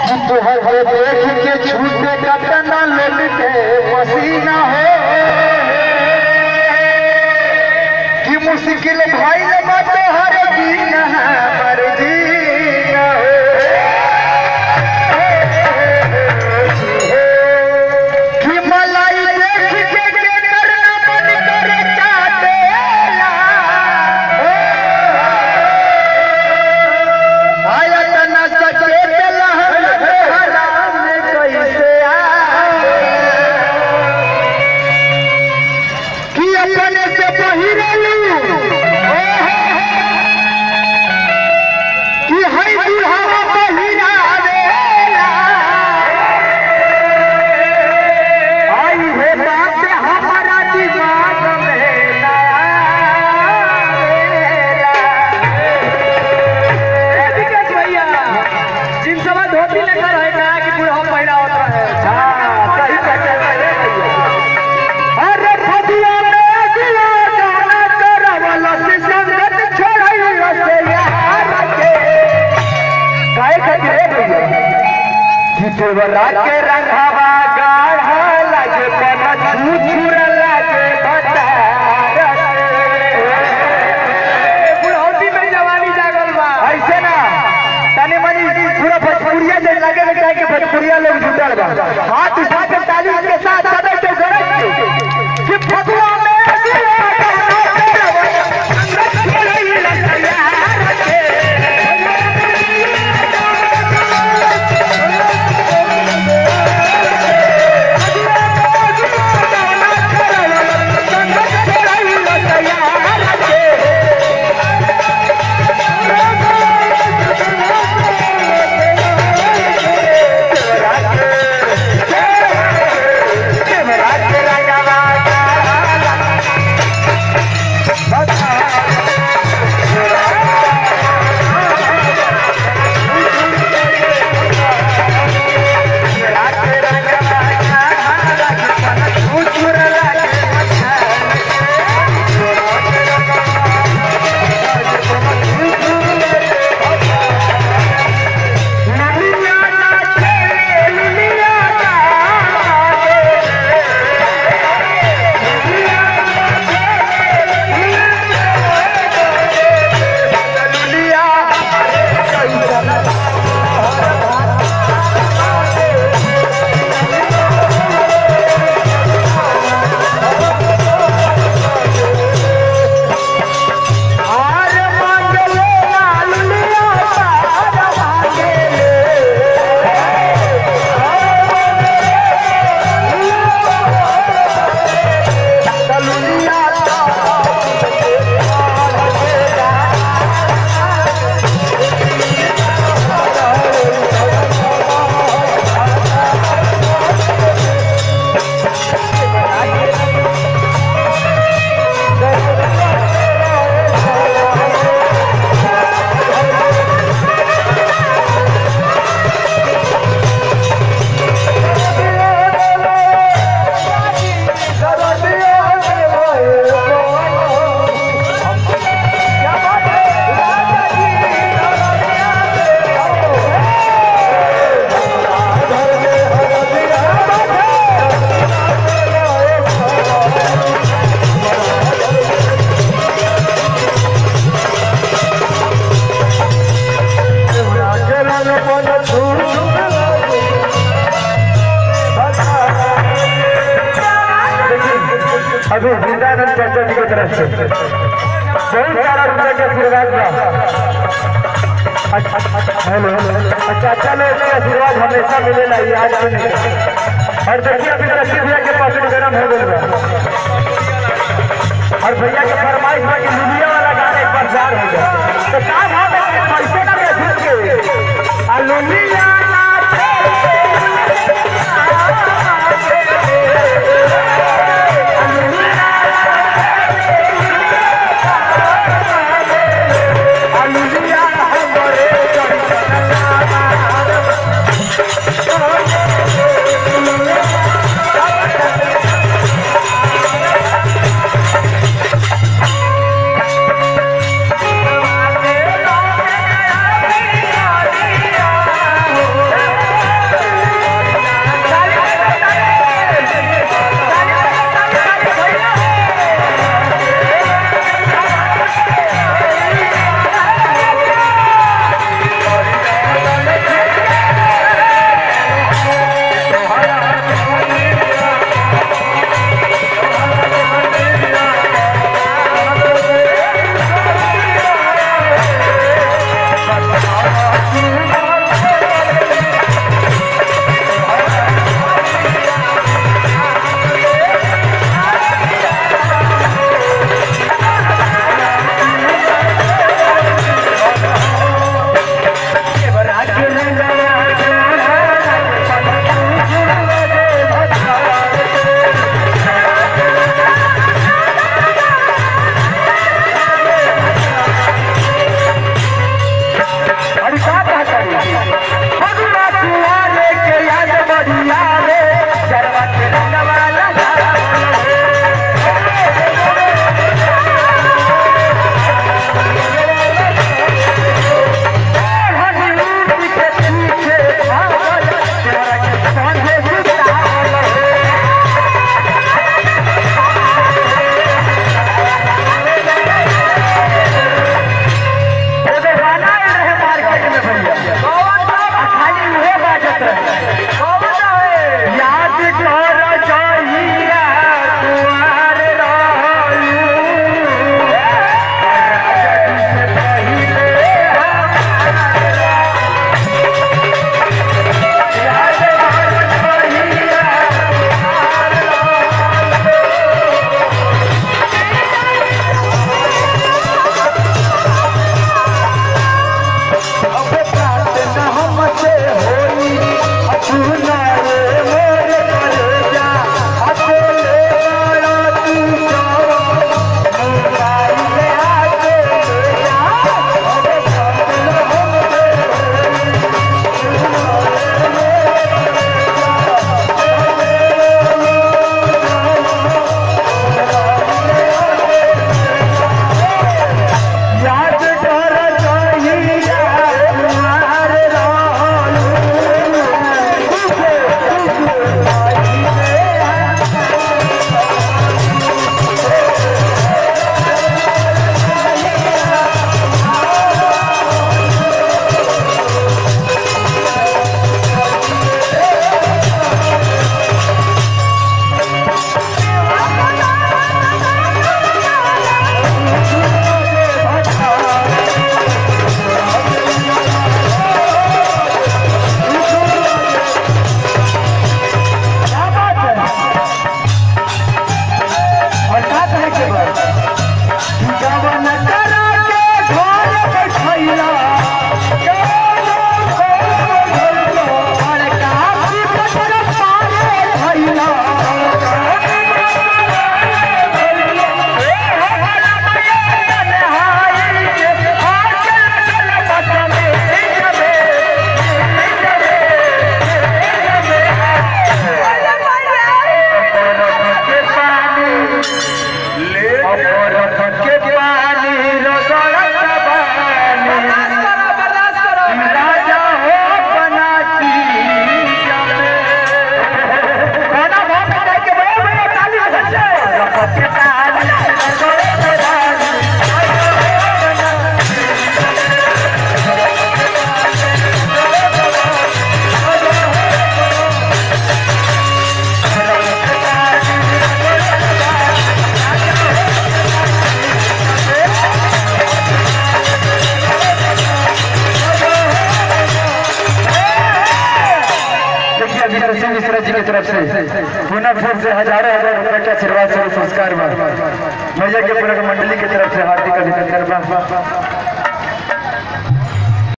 तोहर के देख के छूटे कतना लोग के पसीना हो कि मुश्किल भाई लगा तोहर जीना पर जीना हो कि मलाई देख के के करना मन करे चाटेला आया तना सचेत लहर बेहरा में कैसे आए कि अपने से पहिरलू कि हई बुढ़ावा पहिरावेला आई हे बात हमारा दिमाग में ना आवेला विकास भैया जिन सवा धोती लेकर है कहा कि बुढ़ा पहला होता है हाँ, सही कहते हैं। अरे फदिया में अगला गाना करवला से संगत छोड़ैला से यार के। काहे खातिर रे भैया? कि देवरा के रंगवा गाढ़ा लागे पना छुछुरा लागे भतार के। बुढ़ौती में जवानी जागल बा ऐसे ना तनी मनी पूरा भोजपुरिया जन लगे के चाहे कि भोजपुरिया लोग जुटल बा हाथ उठा के ताली के साथ सदर के गरज के कि फगुआ में अगला गाना करवला, संगत छोड़ैला तैयार के। गाना करवला, संगत छोड़ैला तैयार के। अभी वृंदावन चाचा जी की तरफ से बहुत सारा रुपये का आशीर्वाद बा हेलो चाचा लोग के आशीर्वाद हमेशा मिलेला ये आज भी नहीं और देखिए अभी रशीद भैया के पास गरम हो गई बा और भैया के फरमाइश बा कि लुलिया वाला गाना एक बार जार हो जाए तो का भाव है कि पैसे का बेचूट के आ लुलिया नरसिंह मिश्रा जी की तरफ से पुनः फिर से हजारों हजार रुपए का आशीर्वाद से संस्कार में भैया के पूरा मंडली की तरफ से हार्दिक अभिनंदन बा